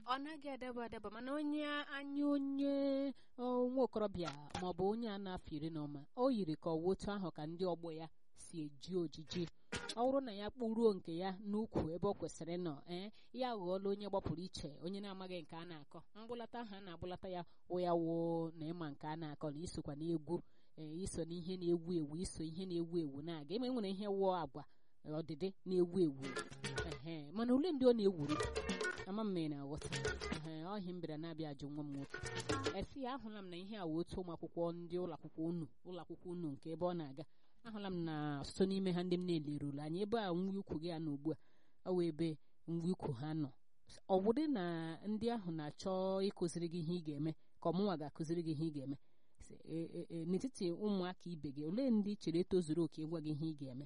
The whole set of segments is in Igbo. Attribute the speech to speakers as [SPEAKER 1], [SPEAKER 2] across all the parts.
[SPEAKER 1] ọ naghị adaba adaba mana onye anya onye nwa okorobịa maọbụ onye a na-afọ iri na ọma o yiri ka ọwa otu ahụ ka ndị ọgbọ ya si eji ojiji ọ bụrụ na ya kpụruo nke ya n'ukwu ebe ọ kwesịrị ịnọ ee ya ghọọla onye gbapụrụ iche onye na-amaghị nke a na-akọ mgbụlata ha na-agbụlata ya wụ ya woo na ịma nke a na-akọ na isokwa n'egwu ee iso n'ihe na-ewu ewu iso ihe na-ewu ewu na-aga eme nwere ihe wụọ agwa ọdịdị na-ewu ewu ehe mana ule ndị ọ na-ewuru ama m na aghọta ee ọhị m bịara na-abịa ajụ nwa m nwoke esi ya ahụla m na ihe a wụ otu ụmụ akwụkwọ ndị ụlọakwụkwọ unu ụlọakwụkwọ unu nke ebe ọ na-aga ahụla m na ọtụtụ n'ime ha ndị m na-elerula anya ebe a nwa ukwu gị anọ ugbu a ọ wụ ebe nwa ukwu ha nọ ọ bụrụ na ndị ahụ na-achọ ịkụziri gị ihe ị ga-eme ka ọmụnwa ga-akụziri gị ihe ị ga-eme n'etiti ụmụaka ibe gị olee ndị chere tozuru oke ịgwa gị ihe ị ga-eme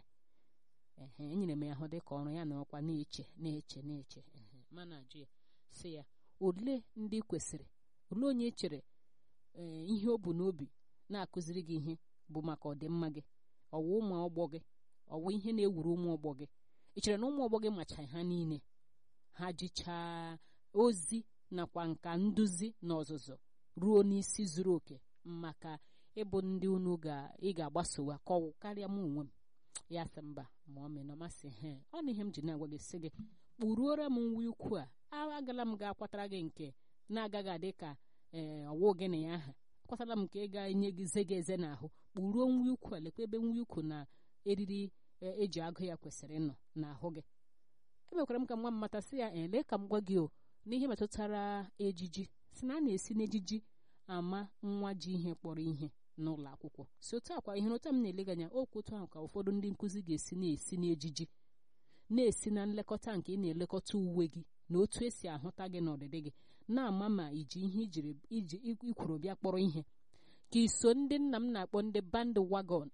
[SPEAKER 1] ehe enyere m ya ahụ dị ka ọrụ ya na ọkwa na-eche na-eche na-eche mana ajụ ya sị ya olee ndị kwesịrị olee onye chere ee ihe o bu n'obi na-akụziri gị ihe bụ maka ọdịmma gị ọwa ụmụ ọgbọ gị ọwa ihe na-ewuru ụmụ ọgbọ gị ị chere na ụmụ ọgbọ gị macha ha niile ha jichaa ozi nakwa nka nduzi na ọzụzụ ruo n'isi zuru oke maka ịbụ ndị unu ị ga-agbasowa ka ọwụ karịa m onwe m ya sị mba ma ọ mee na ọmasị he ọ na ihe m ji na-agwa gị sị gị kpuruore m nwa ukwu a agala m ga-akwatara gị nke na-agaghị adị ka ee ọwụ gị na ya aha akwatara m nke ga-enye gị ze gị eze n'ahụ kpuruo nwa ukwu a lekwa ebe nwa ukwu na eriri eji agụ ya kwesịrị ịnọ n'ahụ gị emekwara m ka nwa m mata sị ya ele ka m gwa gị o n'ihe metụtara ejiji si na a na-esi n'ejiji ama nwa ji ihe kpọrọ ihe n'ụlọ akwụkwọ si otu akwa ihe otu m na-elega anya okwu otu ahụ ka ụfọdụ ndị nkụzi ga-esi na-esi n'ejiji na-esi na nlekọta nke ị na-elekọta uwe gị na otu esi ahụta gị n'ọdịdị gị na-ama ma iji ihe ijiri iji ikwuru bịa kpọrọ ihe ka iso ndị nna m na-akpọ ndị band wagon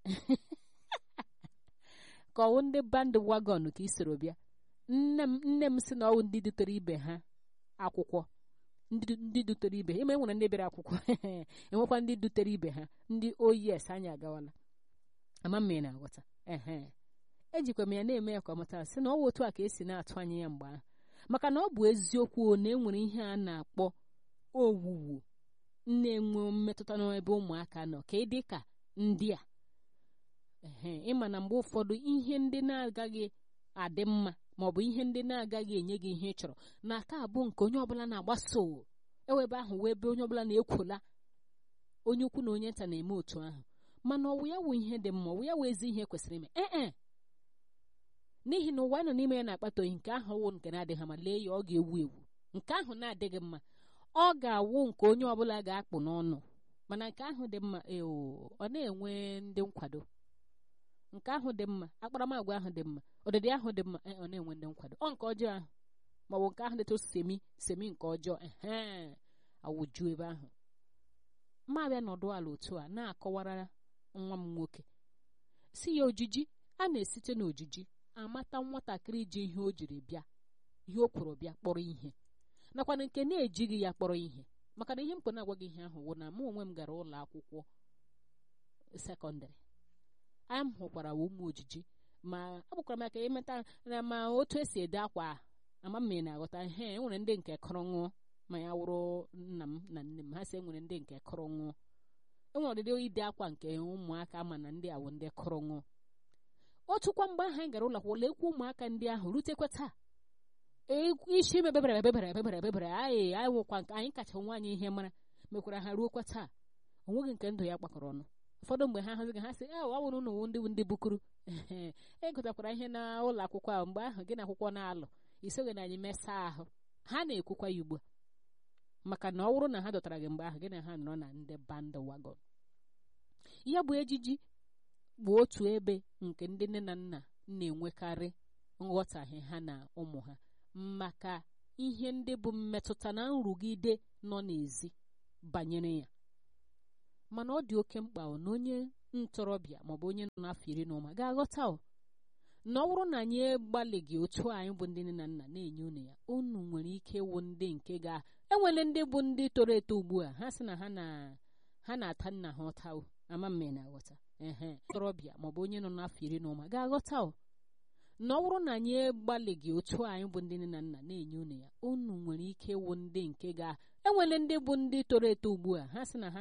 [SPEAKER 1] ka ọwụ ndị band wagon ka isoro bịa nne m nne m si na ọwụ ndị dutere ibe ha akwụkwọ ndị dutere ibe ha ime nwere ndị bịara akwụkwọ enwekwa ndị dutere ibe ha ndị oyes anyị agawala ama m na aghọta ehe ejikwa m ya na-eme ya ka ọ mata sị na ọ bụ otu a ka esi na-atụ anya ya mgbe ahụ maka na ọ bụ eziokwu na enwere ihe a na-akpọ owuwu na-enwe mmetụta n'ebe ụmụaka nọ ka ịdị ka ndị a ehe ịma na mgbe ụfọdụ ihe ndị na-agaghị adị mma ma ọ bụ ihe ndị na-agaghị enye gị ihe ị chọrọ na aka abụ nke onye ọbụla na-agbaso ewebe ahụ wee ebe onye ọbụla na-ekwola onye ukwu na onye nta na-eme otu ahụ mana ọwụ ya wụ ihe dị mma ọwụ ya wụ ezi ihe kwesịrị ime ee n'ihi na ụwa nọ n'ime ya na-akpata oyi nke ahụ wụ nke na-adịghị ma lee ya ọ ga-ewu ewu nke ahụ na-adịghị mma ọ ga-awụ nke onye ọbụla ga-akpụ n'ọnụ mana nke ahụ dị mma ee ọ na-enwe ndị nkwado nke ahụ dị mma akparamagwa ahụ dị mma ọdịdị ahụ dị mma ọ na-enwe ndị nkwado ọ nke ọjọọ ahụ ma ọ bụ nke ahụ dịtụ semi semi nke ọjọọ ehe awụju ebe ahụ mma abịa nọdụ ala otu a na-akọwara nwa m nwoke si ya ojiji a na-esite n'ojiji amata nwatakịrị ji ihe o jiri bịa ihe o kwuru bịa kpọrọ ihe nakwana nke na-ejighị ya kpọrọ ihe maka na ihe m kwe na-agwa gị ihe ahụ wụ na mụ onwe m gara ụlọ akwụkwọ sekọndịrị a m hụkwara ụmụ ojiji ma abụkwara m aka emeta na ma otu esi ede akwa ama m na-aghọta ihe enwere ndị nke kọrọ ṅụọ ma ya wụrụ nna m na nne m ha si enwere ndị nke kọrọ ṅụọ enwere ọdịdị ide akwa nke ụmụaka ma na ndị awụ ndị kọrọ ṅụọ otukwa mgbe ahụ anyị gara ụlọ akwụkwọ lekwa ụmụaka ndị ahụ rutekwa taa isi ime bebere ebebere ebebere ebebere anyị anyị nwekwa nke anyị kacha nwa anyị ihe mara mekwara ha ruokwa taa onweghị nke ndụ ya gbakọrọ ọnụ ụfọdụ mgbe ha hụzi gị ha sị e ọ bụrụ na ndị ndị bukuru egụtakwara ihe na ụlọ akwụkwọ ahụ mgbe ahụ gị na akwụkwọ na-alụ isoghị na anyị mesaa ahụ ha na-ekwukwa ya ugbu a maka na ọ bụrụ na ha dọtara gị mgbe ahụ gị na ha nọrọ na ndị band wagon ya bụ ejiji bụ otu ebe nke ndị nne na nna na-enwekarị nghọtahie ha na ụmụ ha maka ihe ndị bụ mmetụta na nrụgide nọ n'ezi banyere ya mana ọ dị oke mkpa na onye ntorobịa maọbụ onye nọ n'afọ iri na ụma ga-aghọta na ọ bụrụ na anyị gbalịghị otu anyị bụ ndị nne na nna na-enye unu ya unu nwere ike ịwụ ndị nke ga enwere ndị bụ ndị toro eto ugbu a ha sị na ha na ha na-ata nna ha ọta ama mme na-aghọta ehe ntorobịa maọbụ onye nọ n'afọ iri na ụma ga-aghọta na ọ bụrụ na anyị gbalịghị otu anyị bụ ndị nne na nna na-enye unu ya unu nwere ike ịwụ ndị nke ga enwele ndị bụ ndị toro eto ugbu a ha sị na ha